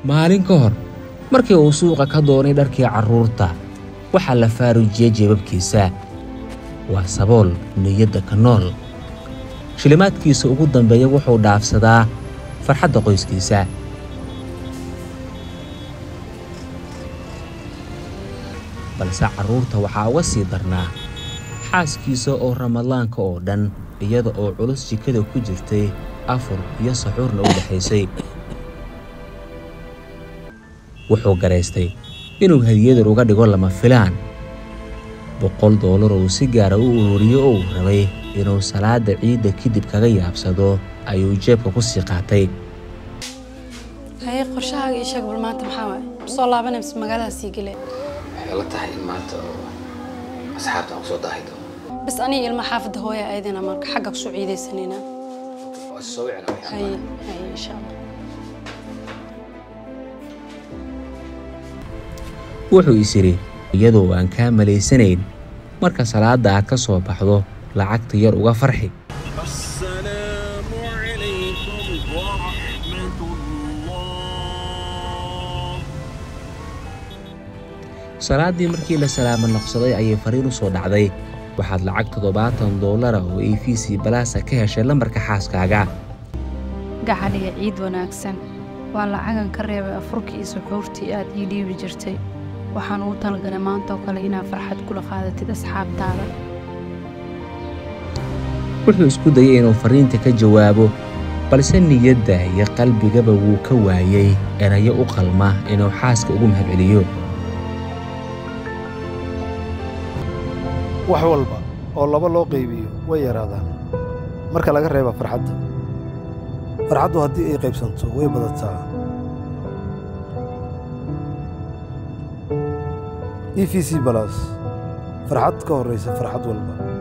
maalin ka hor markii uu suuqa ka doonay dharkii carruurta waxaa la faaruujiyey jeebabkiisa waa sabool niyadda ka nool shilimaadkiisa ugu dambeeya wuxuu dhaafsadaa farxadda qoyskiisa balse carruurta waxaa uga sii darnaa xaaskiisa oo ramadaanka oo dhan iyada oo culus jikada ku jirtay afur iyo saxuurna u dhexaysay wuxuu garaystay inuu hadiyadan uga dhigo lama filaan boqol doolar oo si gaara u ururiyo oo uu rabay inuu salaadda ciidda kadib kaga yaabsado ayuu jeebka ku sii qaatay haye qorshahaaga ii sheeg bal maanta maxaa waaye soo laabanay mise magaalada sii gele waxay la tahay in maanta oo asxaabta aan kusoo daahi doono bas aniga ilma xaafadda hooya aydina marka xagga kusoo ciidaysanayna waa is soo wicina waxay haye haye insha allah wuxuu is idhi iyadoo aan kaa malaysanayn marka salaadda aad ka soo baxdo lacagta yar uga farxi السلام عليكم ورحمة الله salaaddii markii la salaamo noqsaday ayay fariin u soo dhacday waxaad lacag toddobaatan doolara oo a v c balaasa ka heshay lambarka xaaskaaga gacaliga ciid wanaagsan waa lacagan ka reebay afurkii iyo suxuurtii aad ii dhiibi jirtay waxaan ugu talagalay maantaoo kale inaad farxad kula qaadatid asxaabtaada wuxuu isku dayay inuu fariinta ka jawaabo balse niyadda iyo qalbigaba wuu ka waayey erayo u qalma inuu xaaska ugu mahadceliyo wax walba oo laba loo qaybiyo way yaraadaan marka laga reeba farxadda farxaddu haddii ay qaybsanto way badataa e v c balas farxad ka horraysa farxad walba